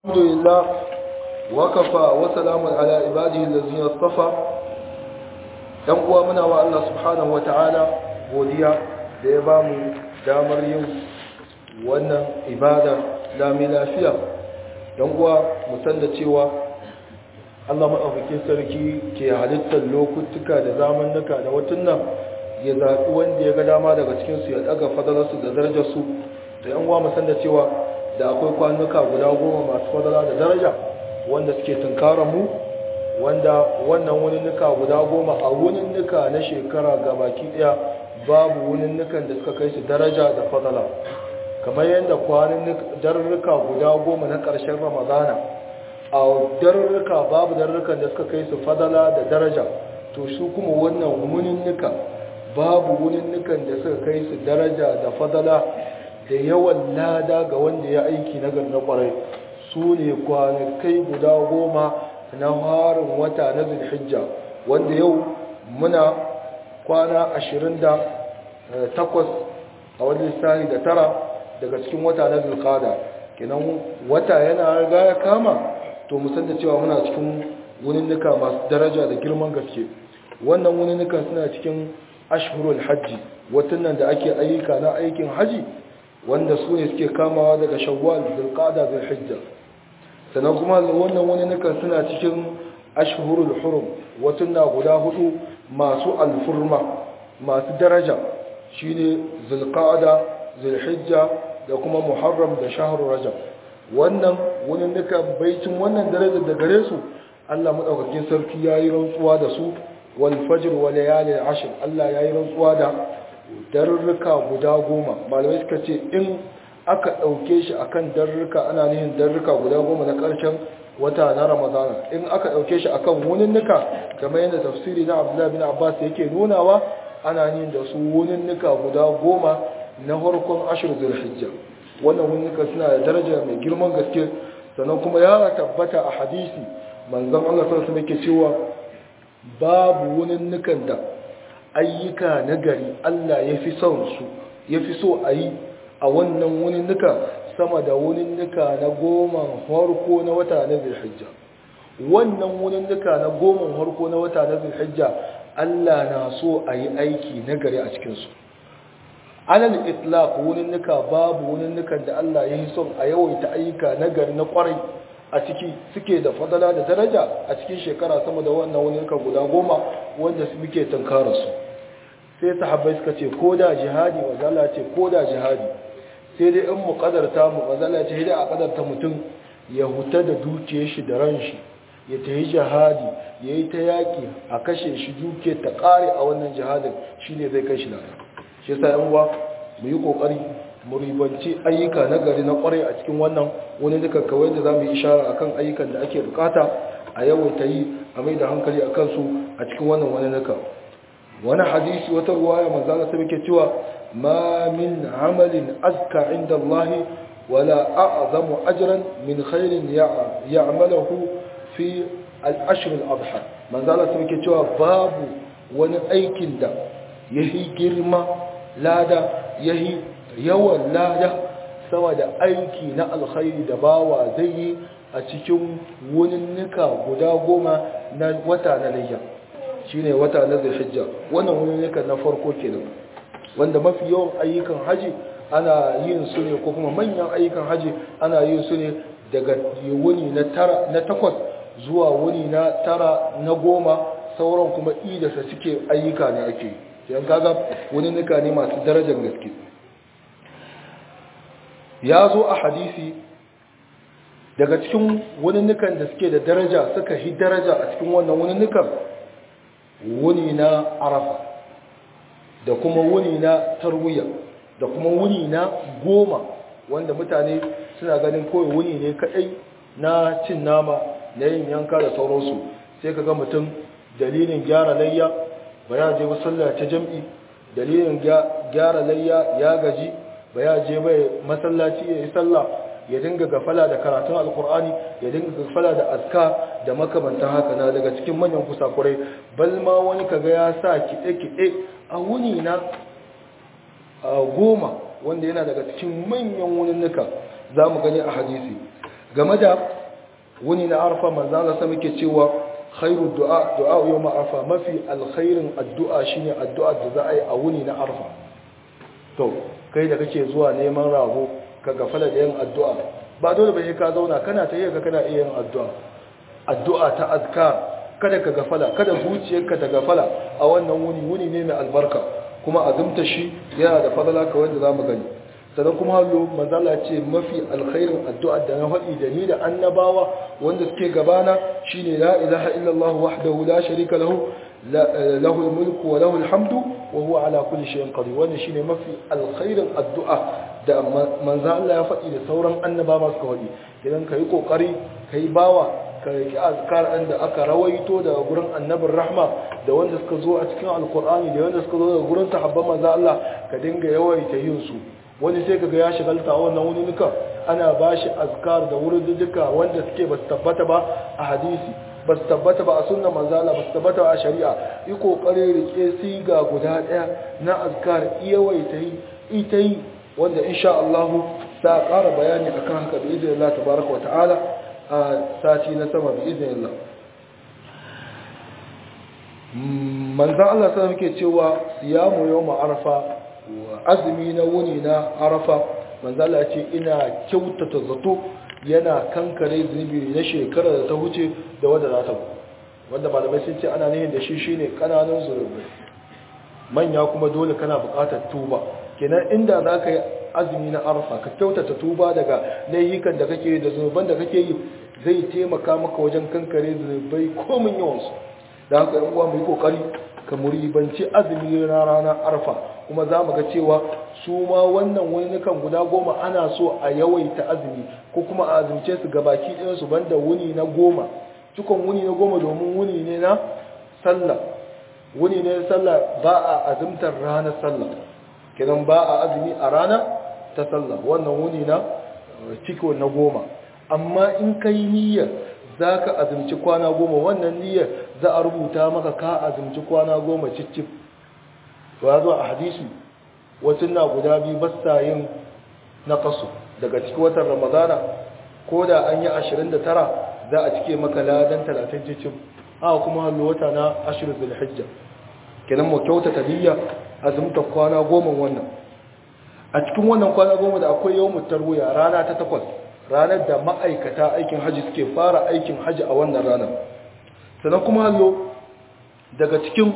الحمد لله وكفى وسلام على عباده الذين اصطفى dan uwa muna wa Allah subhanahu wataala godiya da ya bamu damar yin wannan ibada lami lafiya dan uwa mu san da cewa Allah madaukakin sarki ke halittar lokutuka da zamannuka da watunnan ya zaɓi wanda ya ga dama daga cikin su ya daga fadalarsu da darajarsu da yan uwa mu san da cewa da akwai kwanuka guda goma masu fadala da daraja wanda suke tunkarar mu wanda wannan wuninnuka guda goma a wuninnuka na shekara gabaki daya babu wuninnukan da suka kai su daraja da fadala kamar yadda kwanin darurruka guda goma na ƙarshen ramadana a darurruka babu darurrukan da suka kai su fadala da daraja to su kuma wannan wuninnuka babu wuninnukan da suka kai su daraja da fadala da yawan lada ga wanda ya aiki na na kwarai su ne kwanakai guda goma na harin wata na zulhijja wanda yau muna kwana ashirin da takwas a wani lissani da tara daga cikin wata na zulkada kenan wata yana riga ya kama to musan da cewa muna cikin wuninnuka masu daraja da girman gaske wannan wuninnukan suna cikin ashhurul hajji watan da ake ayyuka na aikin haji wanda su ne suke kamawa daga shawwal zulqada zulhijja sannan kuma wannan wani nukan suna cikin ashhurul hurum watunna guda hudu masu alfurma masu daraja shine zulqada zulhijja da kuma muharram da shahrul rajab wannan wani nukan baitin wannan darajar da gare su Allah madaukakin sarki yayi rantsuwa da su wal fajr wa layalin ashr Allah yayi rantsuwa da darurruka guda goma malamai suka ce in aka ɗauke shi akan darurruka ana nihin darurruka guda goma na ƙarshen wata na ramadana in aka ɗauke shi akan wuninnuka kamar yadda tafsiri na abdullahi bin abbas yake nunawa ana nihin da su wuninnuka guda goma na farkon ashir zulhijja wannan wuninnuka suna da daraja mai girman gaske sannan kuma ya tabbata a hadisi manzon Allah sallallahu alaihi wasallam cewa babu wuninnukan da ayyuka na gari Allah ya fi son su ya fi so a yi a wannan wuninnuka sama da wuninnuka na goma harko na wata na zulhijja wannan wuninnuka na goma harko na wata na zulhijja Allah na so a yi aiki na gari a cikinsu alal itlaq wuninnuka babu wuninnukan da Allah ya yi son a yawaita ayyuka na gari na kwarai a ciki suke da fadala da daraja a cikin shekara sama da wannan wuninnuka guda goma wanda su muke tunkara su sai sahabbai suka ce ko da jihadi wazala ce ko da jihadi sai dai in mu kadarta mu wazala ce hidai a kadarta mutum ya huta da dukiyar shi da ran shi ya tayi jihadi ya yi ta yaƙi a kashe shi duke ta ƙare a wannan jihadin shi ne zai kai shi lada shi sa yan uwa mu yi ƙoƙari mu ribanci ayyuka na gari na ƙwarai a cikin wannan wani duka kawai da za mu yi ishara akan ayyukan da ake bukata a yawaita yi a mai da hankali a kansu a cikin wannan wani nuka wani hadisi wata ruwaya manzana ta muke cewa ma min amalin azka inda Allah wala a'zamu ajran min khairin ya'malahu fi al-ashr al-adha manzana ta muke cewa babu wani aikin da yahi girma lada yahi yawan lada sama da aiki na alkhairi da bawa zai yi a cikin wuninnika guda goma na wata na layya shine wata na zulhijja wannan wuninnika na farko kenan wanda mafi yawan ayyukan haji ana yin su ne ko kuma manyan ayyukan haji ana yin su ne daga wuni na tara na takwas zuwa wuni na tara na goma sauran kuma idasa suke ayyuka ne ake yan kaga wuninnika ne masu darajar gaske ya zo a hadisi daga cikin wuninnukan da suke da daraja suka hi daraja a cikin wannan wuninnukan wuni na arafa da kuma wuni na tarwiya da kuma wuni na goma wanda mutane suna ganin kawai wuni ne kadai na cin nama na yin yanka da sauransu sai ka ga mutum dalilin gyara layya ba ya je sallah ta jam'i dalilin gyara layya ya gaji ba ya je bai masallaci ya yi sallah ya dinga gafala da karatun alkur'ani ya dinga gafala da aska da makamantan haka na daga cikin manyan kusakurai bal ma wani kaga ya sa kiɗe-kiɗe a wuni na goma wanda yana daga cikin manyan wuninnuka za mu gani a hadisi game da wuni na arfa manzo Allah sai muke cewa khairu du'a du'a yawm arfa mafi alkhairin addu'a shine addu'a da za a yi a wuni na arfa to kai da kake zuwa neman rago ka gafala da yin addu'a ba dole ba sai ka zauna kana ta yi ka kana iya yin addu'a addu'a ta azkar kada ka gafala kada zuciyarka ta gafala a wannan wuni wuni ne mai albarka kuma azumta shi yana da fadala ka wanda zamu gani sannan kuma hallo manzala ce mafi alkhairin addu'a da na faɗi da ni da annabawa wanda suke gabana shine la ilaha illallah wahdahu la sharika lahu lahu almulku wa lahu alhamdu wa huwa ala kulli shay'in qadir wannan shine mafi alkhairin addu'a da manzo Allah ya faɗi da sauran annabawa suka faɗi idan kai kokari kai bawa ka riki azkar ɗin da aka rawaito daga gurin annabin rahma da wanda suka zo a cikin alkur'ani da wanda suka zo daga gurin sahabban manzo Allah ka dinga yawaita yin su wani sai kaga ya shigalta wannan wani nuka ana bashi azkar da wurin duka wanda suke ba su tabbata ba a hadisi ba su tabbata ba a sunnan manzo Allah ba su tabbata ba a shari'a yi kokari rike siga guda daya na azkar yawaita yi ita yi wanda insha Allah sa ƙara bayani akan haka bi idin Allah tabaraka wa ta'ala a sati na sama bi idin Allah manzan Allah sai muke cewa siyamu yawm arafa azumi na wuni na arafa manzan Allah ce ina kyautata zato yana kankare zunubi na shekara da ta huce da wanda za ta wanda malamai sun ce ana nihin da shi shine kananun zunubi manya kuma dole kana buƙatar tuba kenan inda za ka yi azumi na arafa ka kyautata tuba daga laifukan da kake da zunuban da kake yi zai taimaka maka wajen kankare zunubai komin yawansu da haka yan uwa mu yi kokari ka muribanci azumi na ranar arfa kuma za mu ga cewa su ma wannan wunukan guda goma ana so a yawaita azumi ko kuma a azumce su ga baki ɗayansu banda wuni na goma cikon wuni na goma domin wuni ne na sallah wuni ne na sallah ba a azumtar ranar sallah kenan ba a azumi a rana ta sallah wannan wuni na ciko na goma amma in kai niyyar za ka azumci kwana goma wannan niyyar za a rubuta maka ka azumci kwana goma cicif to ya zo a hadisi wasu na guda biyu basta yin na kasu daga cikin watan ramadana ko da an yi 29 za a cike maka ladan 30 cicif a kuma hallo wata na 20 zulhijja kenan mu kyautata niyya azumta kwana goma wannan a cikin wannan kwana goma da akwai yawon tarwiya rana ta takwas ranar da ma'aikata aikin haji suke fara aikin haji a wannan ranar sannan kuma hallo daga cikin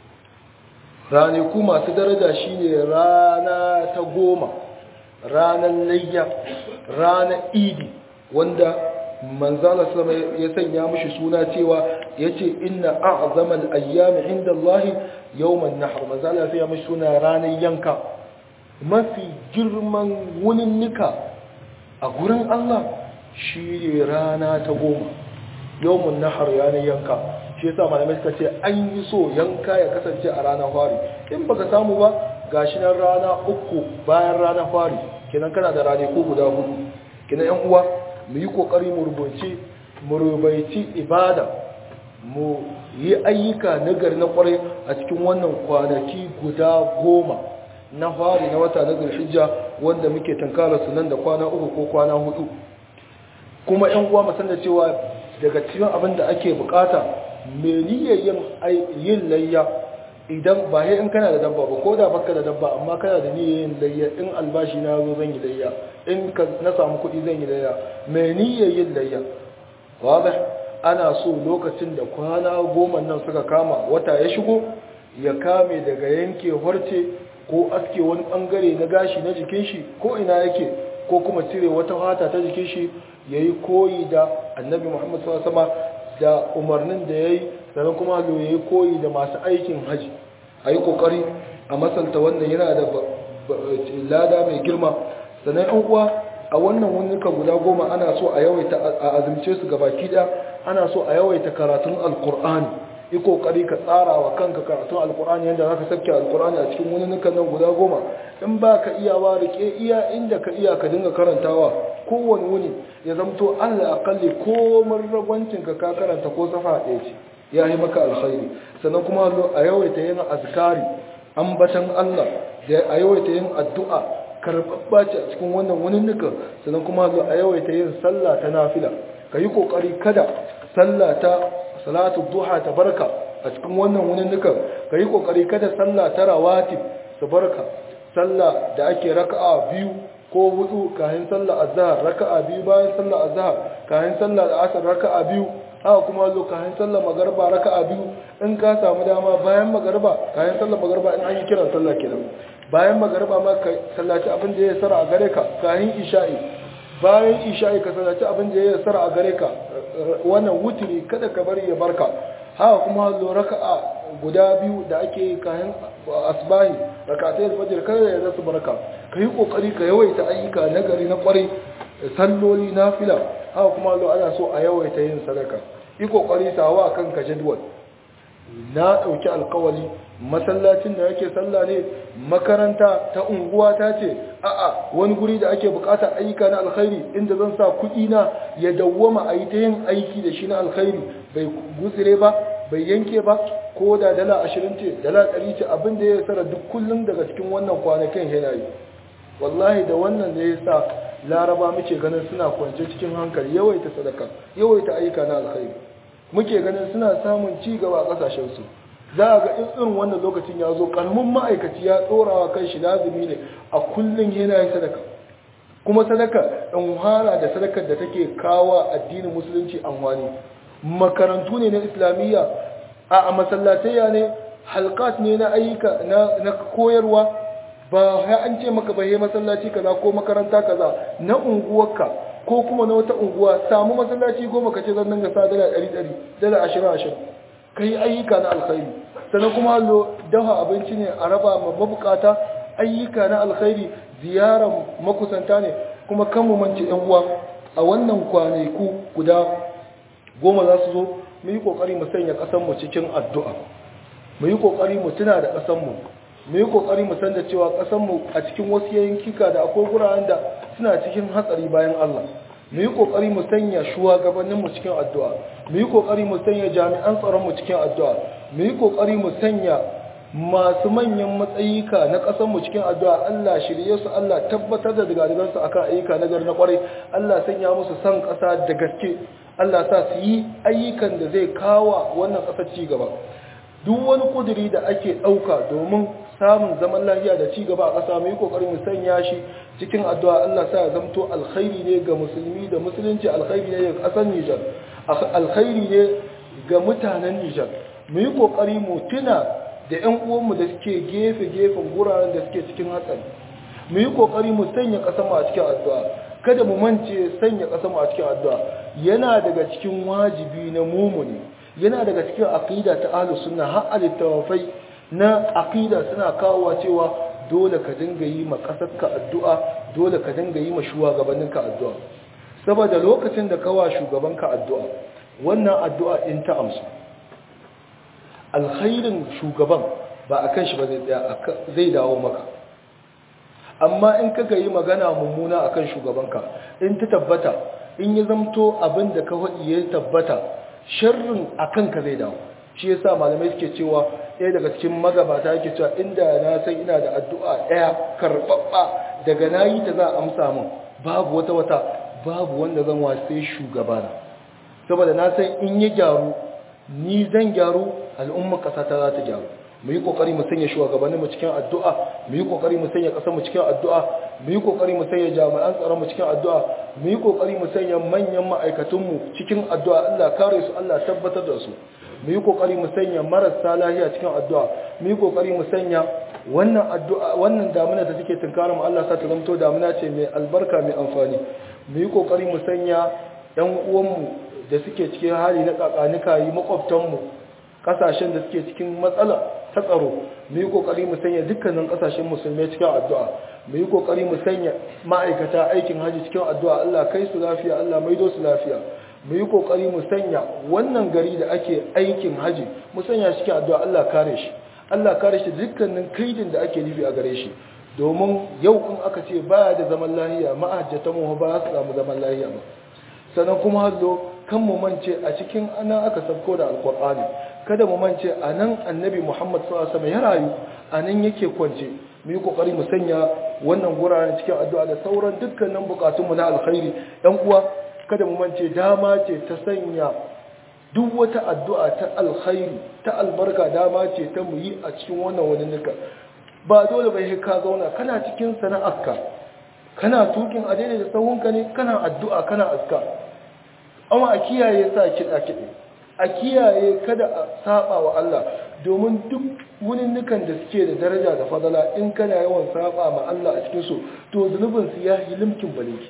ranaku masu daraja shine rana ta goma ranar layya ranar idi wanda manzala sama ya sanya mashi suna cewa ya ce inna a'zamal ayyami inda Allah yawman nahar manzala ya mashi suna ranar yanka mafi girman wuninnika a gurin Allah shi ne rana ta goma yawmun nahar ranar yanka shi yasa malamai suka ce an yi so yanka ya kasance a ranar fari in baka samu ba gashi nan rana uku bayan ranar fari kenan kana da rane ko guda hudu kenan yan uwa mu yi kokari mu rubuce mu rubaici ibada mu yi ayyuka nagari na kwarai a cikin wannan kwanaki guda goma na fari na wata na zulhijja wanda muke tankara su nan da kwana uku ko kwana hudu kuma yan uwa mu da cewa daga cikin abin da ake bukata me niyyar yin yin layya idan ba sai in kana da dabba ba ko da baka da dabba amma kana da niyyar yin layya in albashi na zo zan yi layya in ka na samu kuɗi zan yi layya me niyyar yin layya wadah ana so lokacin da kwana goma nan suka kama wata ya shigo ya kame daga yanke harce ko aske wani bangare na gashi na jikin shi ko ina yake ko kuma cire wata fata ta jikin shi yayi koyi da annabi Muhammad sallallahu alaihi wasallam da umarnin da yayi sannan kuma lo yayi koyi da masu aikin haji ayi kokari a masalta wannan yana da lada mai girma sannan an uwa a wannan wunuka guda goma ana so a yawaita a azumce su gabaki daya ana so a yawaita karatun alqur'ani yi kokari ka tsara wa kanka karatun alkur'ani yadda za ka sabke alkur'ani a cikin wani nukan nan guda goma in ba ka iyawa rike iya inda ka iya ka dinga karantawa kowane wuni ya zamto allah akalli komar ragwancinka ka karanta ko safa ɗaya ce ya yi maka alkhairi sannan kuma a yawaita yin azkari ambatan allah da a yawaita yin addu'a karɓaɓɓa ce a cikin wannan wani nukan sannan kuma a yawaita yin sallah ta nafila ka yi kokari kada sallah ta salatu duha ta barka a cikin wannan wuninnukan ka yi kokari kada sallah ta rawatib ta barka sallah da ake raka'a biyu ko hudu kayan sallah azhar raka'a biyu bayan sallah azhar kayan sallah da asar raka'a biyu haka kuma zo kayan sallah magarba raka'a biyu in ka samu dama bayan magarba kayan sallah magarba in an yi kiran sallah kenan bayan magarba ma ka sallaci abin da ya sara a gare ka kayan isha'i bayan isha'i ka sallaci abin da ya sara a gare ka wannan wutiri kada ka bari ya barka haka kuma zo raka'a guda biyu da ake yi kayan asbahi rakatai alfajir kada ya zasu barka ka yi kokari ka yawaita ayyuka na gari na kwarai salloli na fila haka kuma zo ana so a yawaita yin sadaka yi kokari sawa kanka jadwal na ɗauki alkawali masallacin da yake sallah ne makaranta ta unguwa ta ce a'a wani guri da ake bukatar ayyuka na alkhairi inda zan sa kuɗi na ya dawwama a yi ta yin aiki da shi na alkhairi bai gutsire ba bai yanke ba ko da dala ashirin ce dala ɗari ce abin da ya tsara duk kullum daga cikin wannan kwanakin yana yi wallahi da wannan da ya sa laraba muke ganin suna kwance cikin hankali yawaita sadaka yawaita ayyuka na alkhairi muke ganin suna samun ci gaba a kasashensu za a ga irin wannan lokacin ya zo karamin ma'aikaci ya tsorawa kan shi lazumi ne a kullum yana yin sadaka kuma sadaka ɗan hara da sadakar da take kawo addinin musulunci amfani makarantu ne na islamiyya a masallatayya ne halkat ne na ayyuka na koyarwa ba ya an ce maka bai masallaci kaza ko makaranta kaza na unguwarka ko kuma na wata unguwa samu masallaci goma ka ce zan dinga sa dala ɗari ɗari dala ashirin ashirin ka yi ayyuka na alkhairi sannan kuma lo dafa abinci ne a raba ma mabukata ayyuka na alkhairi ziyarar makusanta ne kuma kan mu mance yan uwa a wannan kwanaku guda goma za su zo mu yi kokari mu sanya ƙasar mu cikin addu'a mu yi kokari mu tuna da ƙasar mu mu yi kokari mu san da cewa ƙasar mu a cikin wasu yankika da akwai guraren da suna cikin hatsari bayan Allah mu yi kokari mu sanya shugabannin mu cikin addu'a mu yi kokari mu sanya jami'an tsaron mu cikin addu'a mu yi kokari mu sanya masu manyan matsayika na ƙasar mu cikin addu'a Allah shirye su Allah tabbatar da digadigan su akan ayyuka na gari na kwarai Allah sanya musu san ƙasa da gaske Allah sa su yi ayyukan da zai kawo wannan ƙasar ci gaba duk wani kuduri da ake ɗauka domin samun zaman lafiya da ci gaba a ƙasa mu yi kokari mu sanya shi cikin addu'a Allah sa ya zamto alkhairi ne ga musulmi da musulunci alkhairi ne ga ƙasar Nijar alkhairi ne ga mutanen Nijar mu yi kokari mu tuna da ƴan uwanmu da suke gefe gefen guraren da suke cikin hatsari mu yi kokari mu sanya ƙasar mu a cikin addu'a kada mu mance sanya ƙasar mu a cikin addu'a yana daga cikin wajibi na mumuni yana daga cikin aqida ta ahlus sunna har al-tawafai na aqida suna kawowa cewa dole ka dinga yi ma kasarka addu'a dole ka dinga yi ma shugabanninka addu'a saboda lokacin da kawa shugabanka addu'a wannan addu'a in ta amsu alkhairin shugaban ba akan shi ba zai tsaya zai dawo maka amma in kaga yi magana mummuna akan shugabanka in ta tabbata in ya zamto abin da ka faɗi ya tabbata sharrin akan ka zai dawo shi yasa malamai suke cewa ɗaya daga cikin magabata yake cewa inda na san ina da addu'a ɗaya karɓaɓɓa daga na yi ta za a amsa min babu wata wata babu wanda zan wasai shugabana saboda na san in ya gyaru ni zan gyaru al'ummar ƙasa ta za ta gyaru mu yi ƙoƙari mu sanya shugabannin mu cikin addu'a mu yi ƙoƙari mu sanya ƙasar mu cikin addu'a mu yi ƙoƙari mu sanya jami'an tsaron mu cikin addu'a mu yi ƙoƙari mu sanya manyan ma'aikatan mu cikin addu'a Allah kare su Allah tabbatar da su mu yi kokari mu sanya marasa lafiya cikin addu'a mu yi kokari mu sanya wannan addu'a wannan damuna da take tunkarar mu Allah sa ta zamto damuna ce mai albarka mai amfani mu yi kokari mu sanya ɗan uwan mu da suke cikin hali na kakanika yi makwabtan mu kasashen da suke cikin matsala ta tsaro mu yi kokari mu sanya dukkanin kasashen musulmai cikin addu'a mu yi kokari mu sanya ma'aikata aikin haji cikin addu'a Allah kai su lafiya Allah maido su lafiya mu yi kokari mu sanya wannan gari da ake aikin haji mu sanya shi cikin addu'a Allah kare shi Allah kare shi dukkanin kaidin da ake nufi a gare shi domin yau in aka ce baya da zaman lahiya ma'ajjatan mu ba su samu zaman lahiya ba sannan kuma hallo kan mu mance a cikin ana aka sabko da alqur'ani kada mu mance a nan annabi Muhammad sallallahu alaihi wasallam ya rayu a nan yake kwance mu yi kokari mu sanya wannan guraren cikin addu'a da sauran dukkanin bukatunmu na alkhairi ɗan uwa kada mu mance dama ce ta sanya duk wata addu'a ta alkhairi ta albarka dama ce ta mu yi a cikin wannan wani nuka ba dole bai ka zauna kana cikin sana'arka kana tukin a daidai da tsawonka ne kana addu'a kana aska amma a kiyaye sa kiɗa kiɗe a kiyaye kada a saba wa Allah domin duk wuninnukan da suke da daraja da fadala in kana yawan saba ma Allah a cikin su to zunubin su ya yi limkin baliki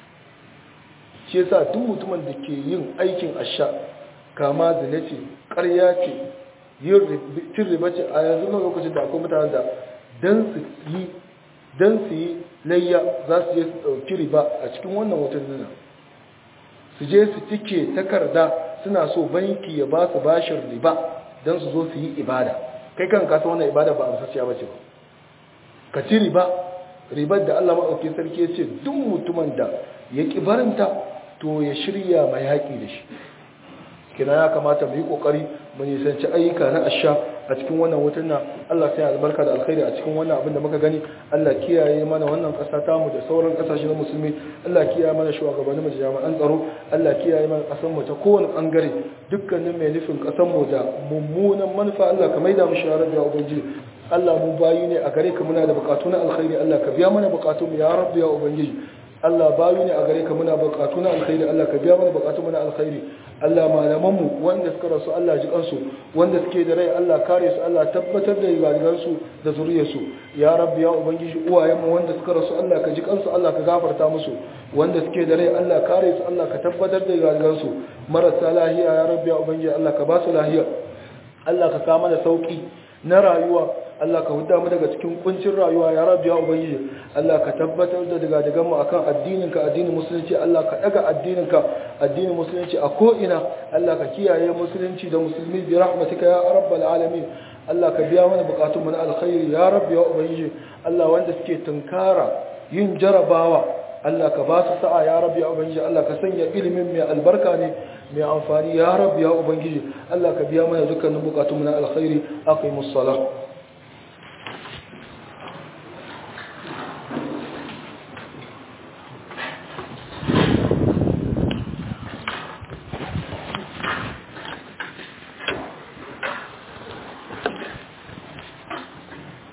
shi yasa duk mutumin da ke yin aikin asha kama zina ce ƙarya ce yin cin riba ce a yanzu na lokacin da akwai mutane da dan su yi dan su yi layya za su je su ɗauki riba a cikin wannan watan nuna su je su cike takarda suna so banki ya ba su bashin riba don su zo su yi ibada kai kan kasa wannan ibada ba a musasciya ba ce ba ka ci riba ribar da Allah maɗauki sarki ya ce duk mutumin da ya ƙi barinta to ya shirya mai haƙi da shi kina ya kamata mu yi ƙoƙari mu nisanci ayyuka na asha a cikin wannan watan nan Allah sai albarka da alkhairi a cikin wannan abin da muka gani Allah kiyaye mana wannan ƙasa ta mu da sauran ƙasashe na musulmi Allah kiyaye mana shugabanni mu da jami'an tsaro Allah kiyaye mana ƙasar mu ta kowane bangare dukkanin mai nufin ƙasar mu da mummunan manufa Allah ka maida mu sharar da ubangiji Allah mu bayi ne a gare ka muna da bukatu na alkhairi Allah ka biya mana bukatu mu ya rabbi ya ubangiji Allah bayu ne a gare ka muna bukatu na alkhairi Allah ka biya mana bukatu na alkhairi Allah malaman mu wanda suka rasu Allah ji kansu wanda suke da rai Allah kare su Allah tabbatar da ibadigan su da zuriyar su ya rabbi ya ubangiji uwayen mu wanda suka rasu Allah ka ji kansu Allah ka gafarta musu wanda suke da rai Allah kare su Allah ka tabbatar da ibadigan su marasa lahiya ya rabbi ya ubangiji Allah ka ba su lahiya Allah ka kama da sauki na rayuwa Allah ka huda mu daga cikin kuncin rayuwa ya rabbi ya ubangiji Allah ka tabbatar da daga daga mu akan addininka addinin musulunci Allah ka daga addininka addinin musulunci a ko ina Allah ka kiyaye musulunci da musulmi bi rahmatika ya rabbal alamin Allah ka biya mana bukatun mu na alkhairi ya rabbi ya ubangiji Allah wanda suke tunkara yin jarabawa Allah ka ba su sa'a ya rabbi ya ubangiji Allah ka sanya ilimin mai albarka ne mai amfani ya rabbi ya ubangiji Allah ka biya mana dukkanin bukatun mu na alkhairi aqimus salah